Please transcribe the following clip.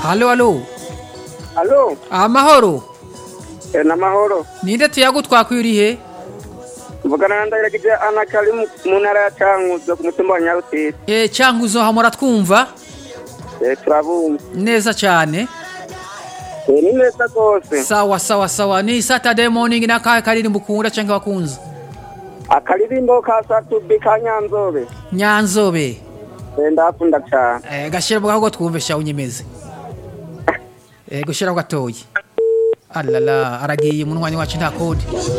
Halo halo. Alo, Amahoro. eh, n'amahoro. Ninde tuyagu twakwiriye? Mvugana na Ndayiragije Ana Kari mu mu ntara ya Cankuzo ku mutumba wa Nyarutete. Eh cyangwa uzohamura twumva Eh, turabumva. neza cyane. Eh, ni neza rwose. Sawa sawa sawa. Ni Saturday morning na ka karirimbo ukunda cyangwa bakunze. Akaririmbo ka Satubi ka Nyanzobe. Nyanzobe. Eh, ndakunda cyane. Eh gashira mu gaho twumve sha unyemeze. Eh gushira gatoyi. Alala aragiye mu mwanya wacu nta kode.